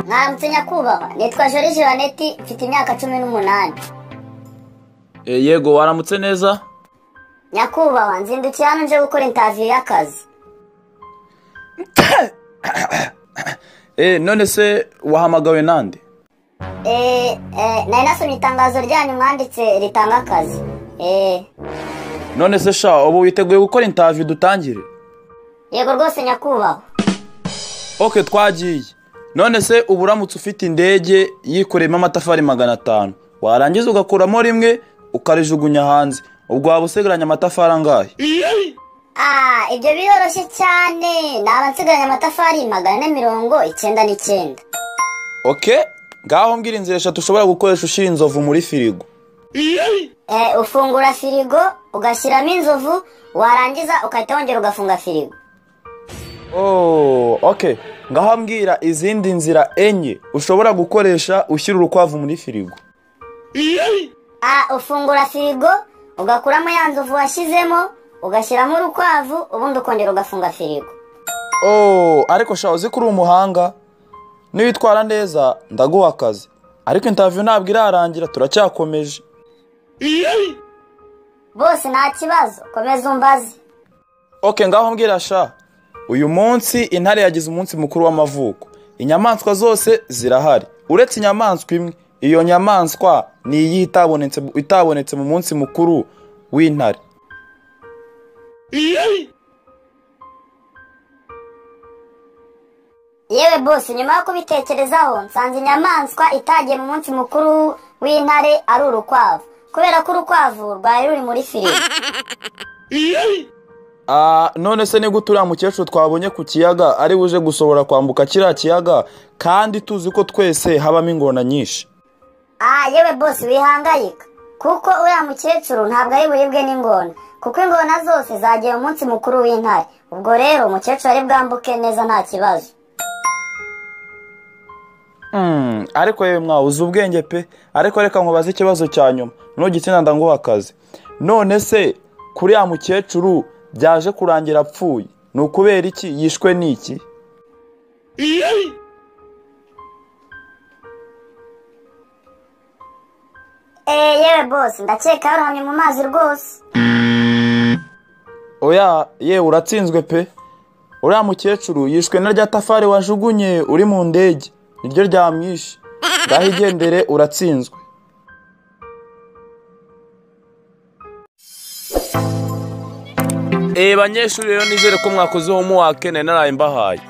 mwaramutse nyakubahwa nitwa joriji jeannette mfite imyaka cumi n'umunani yego waramutse neza nyakubahwa nzindukiye hano nje gukora intaviyo y'akazi none se wahamagawe nande eee nari nasomye itangazo ryanyu mwanditse ritanga akazi eee none se sha ubu witeguye gukora intaviyo dutangire yego rwose nyakubahwa oke twagiye none se ubu uramutse ufite indege yikoreyemo amatafari magana atanu warangiza ugakuramo rimwe ukarijugunya hanze ubwo waba usigaranye amatafari angahe aaa ibyo biroroshye cyane naba nsigaranye amatafari magana ane mirongo icyenda n'icyenda oke ngaho mbwira inzira eshatu ushobora gukoresha ushyira inzovu muri firigo Eee ufungura firigo ugashyiramo inzovu warangiza ugahita wongera ugafunga firigo Oh, okay. ngaho mbwira izindi nzira enye ushobora gukoresha ushyira urukwavu muri firigo a ufungura firigo ugakuramo ya nzovu washyizemo ugashyiramo urukwavu ubundi ukongera ugafunga firigo Oh, ariko sha uzi ko uri umuhanga niwitwara neza ndaguha akazi ariko intaviyo ntabwo irarangira turacyakomeje bose nta kibazo komeza umbaze oke ngaho mbwira sha uyu munsi intare yagize umunsi mukuru w'amavuko inyamaswa zose zirahari uretse inyamaswa imwe iyo nyamaswa ni iyi itabonetse itabonetse mu munsi mukuru w'intare yewe bose nyuma yo kubitekerezaho nsanze inyamaswa itagiye mu munsi mukuru w'intare ari urukwavu kubera ko urukwavu rwari ruri muri firigo Ah, none se ni gute uriya mukecuru twabonye ku kiyaga ari buje gusohora kwambuka kiriya kiyaga kandi tuzi ko twese habamo ingona nyinshi aha yewe bose wihangayika kuko uriya mukecuru ntabwo ari buribwe n'ingona kuko ingona zose zagiye mu munsi mukuru w'intare ubwo rero umukecuru ari bwambuke neza nta kibazo Hmm, ariko yewe mwawe uzi ubwenge pe ariko reka nkubaze ikibazo cya nyuma nugitsina ndaguha akazi none se kuri ya mukecuru byaje kurangira apfuye ni ukubera iki yishwe n'iki eee yewe bose ndakeka yarohamye mu mazi rwose oya yewe uratsinzwe pe uriya mukecuru yishwe na rya tafari wajugunye uri mu ndege niryo ryamwishe ngaho igendere uratsinzwe Eh banyeshuri rero nizere ko mwakoze homework nari naraye mbahaye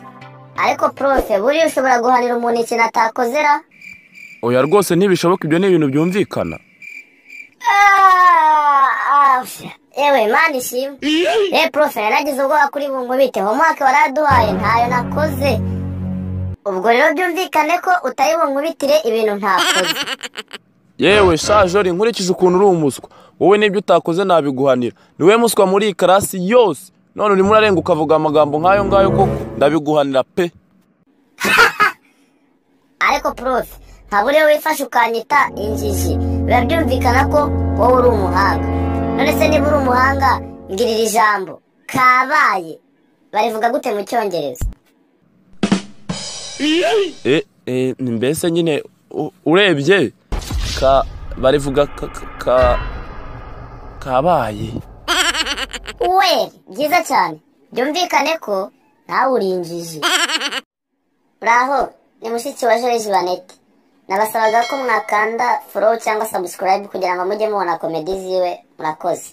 ariko profe buriya ushobora guhanira umuntu ikintu atakozera oya rwose ntibishoboka ibyo ni ibintu byumvikana yewe mani ishimwe yewe profe yaragize ubwoba kuri bungubite homework waraduhaye ntayo nakoze ubwo rero byumvikane ko utari bunkubitire ibintu ntakoze yewe shajori nkurikije ukuntu uri umuswa wowe n'ibyo utakoze nabiguhanira niwe muswa muri iyi karasi yose none urimo urarenga ukavuga amagambo nk'ayo ngayo ko ndabiguhanira pe ariko profe ntabwo uriyo wifashe ukanyita injiji biba byumvikana ko wowe uri umuhanga none se niba uri umuhanga mbwirira ijambo kabaye barivuga gute mu cyongereza e, e, mbese nyine u- urebye ka barivuga ka, ka- ka kabaye weri byiza cyane byumvikane ko nawe uri injiji uraho ni mushiki wa Joriji Banete nabasabaga ko mwakanda forowu cyangwa sabusikarayibu kugira ngo mujye mubona komedi ziwe murakoze